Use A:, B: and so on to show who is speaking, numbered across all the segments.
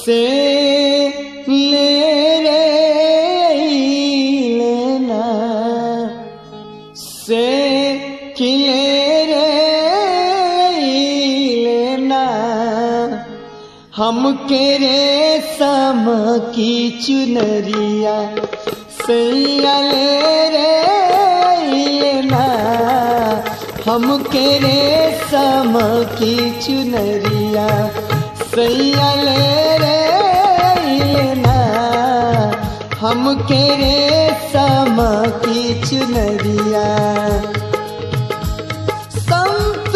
A: से ले रे लेना से किले रे लेना हम के रे सम की चुनरिया सैया ले रे लेना हम के रे सम की चुनरिया सैया ले रे लेना हम के रे सम की चुनरिया संत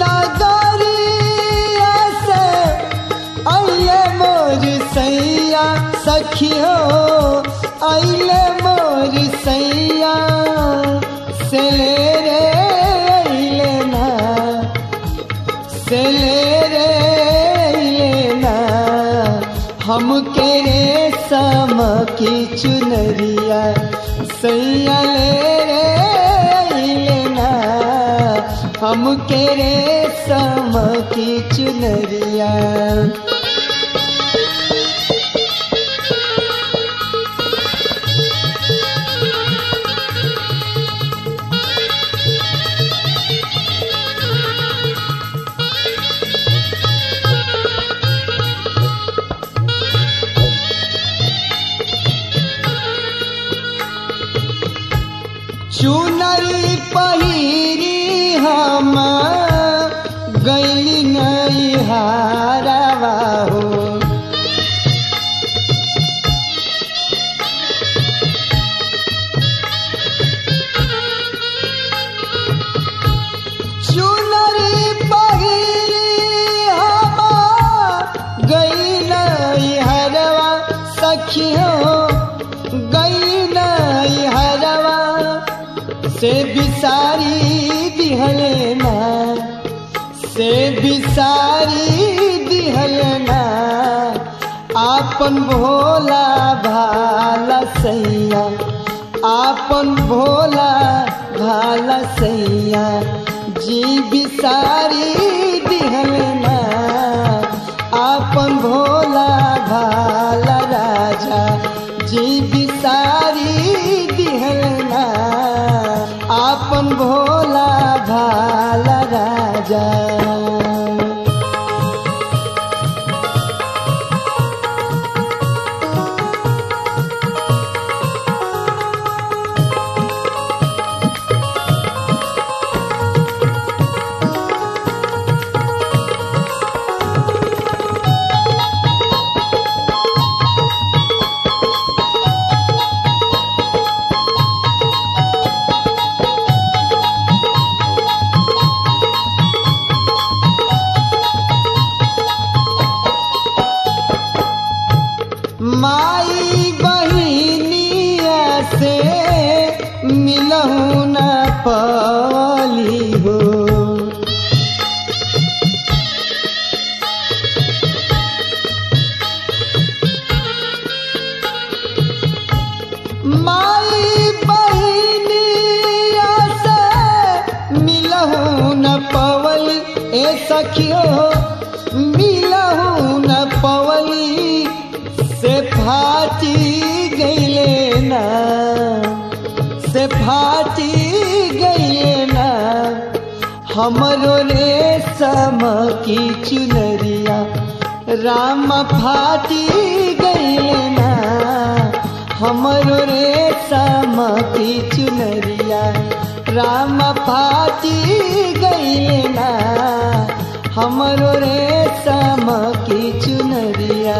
A: नगरिया से अइले मोर सैया सखियो अइले मोर सैया से ले रे अइले ना से ले रे अइले ना हम के रे सम की चुनरिया सैया ले रे अइले ना हम के रे सम की चुनरिया चुनरी पहिरी हम गैली नहीं हारवा हो चुनरी पहिरी हम गई नहीं हरवा सखियों गई नहीं हरवा से बिसारी दिहलना से बिसारी दिहलना आपन भोला भाला सैया आपन भोला भाला सैया जी बिसारी दिहलना आपन भोला भाला राजा जी बिसारी दिहलना आपन भोला भाला राजा माई बहिनिया से मिलहु न पली हो माई बहिनिया से मिलहु न पवली ए सखियो मिलहु न पवली से फाटी गईले ना से फाटी गईले ना हमरो रे सम की चुनरिया राम फाटी गईले ना हमरो रे सम की चुनरिया राम फाटी गईले ना हमरो रे सम की चुनरिया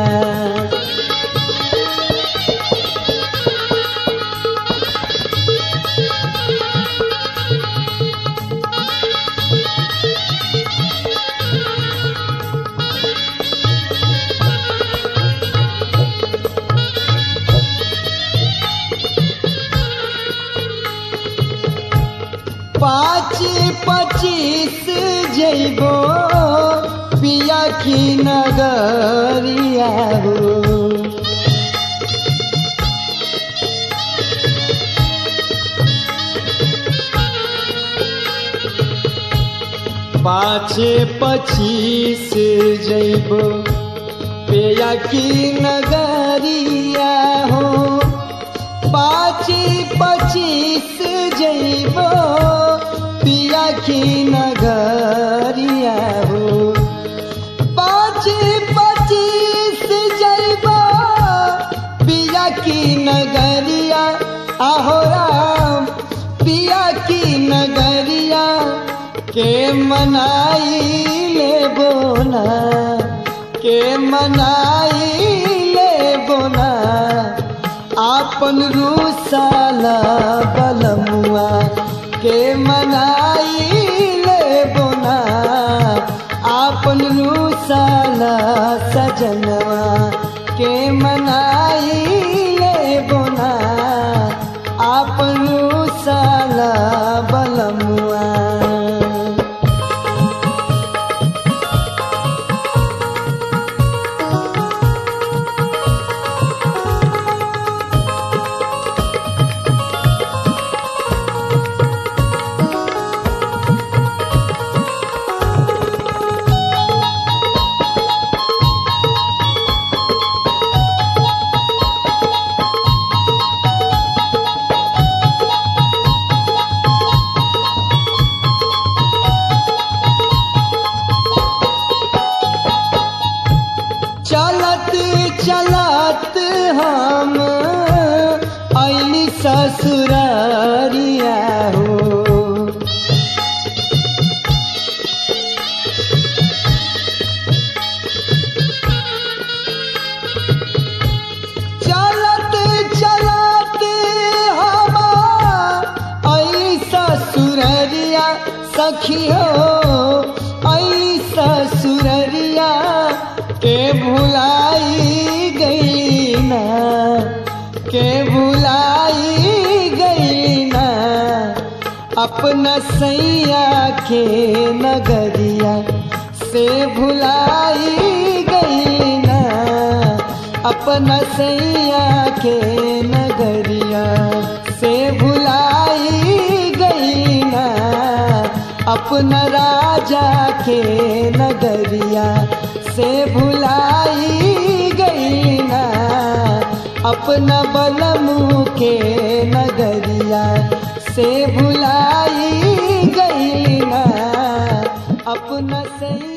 A: पाँच पच्चीस जैबो पिया की नगरिया हो पाँच पच्चीस जैबो पे पिया की नगरिया हो पाची पचीस जैबो पिया की नगरिया हो पाँच पच्चीस जैबो पिया की नगरिया आहो राम पिया की नगरिया के मनाई ले बोना के मनाई ले बोना आपन रूसाला बलमुआ के मनाई ले बोना आपन रूसाला सजनवा के मनाई ले बोना आपन रूसाला बलमुआ चलत चलत हम ऐली ससुरारिया हो चलत चलत हम ऐली ससुररिया सखी हो ऐली ससुररिया के भुलाई गई ना के भुलाई गई ना अपना सैया के नगरिया से भुलाई गई ना अपना सैया के नगरिया से भुलाई गई ना अपना राजा के नगरिया से भुलाई गई ना अपना बलमू के नगरिया से भुलाई गई ना अपना सही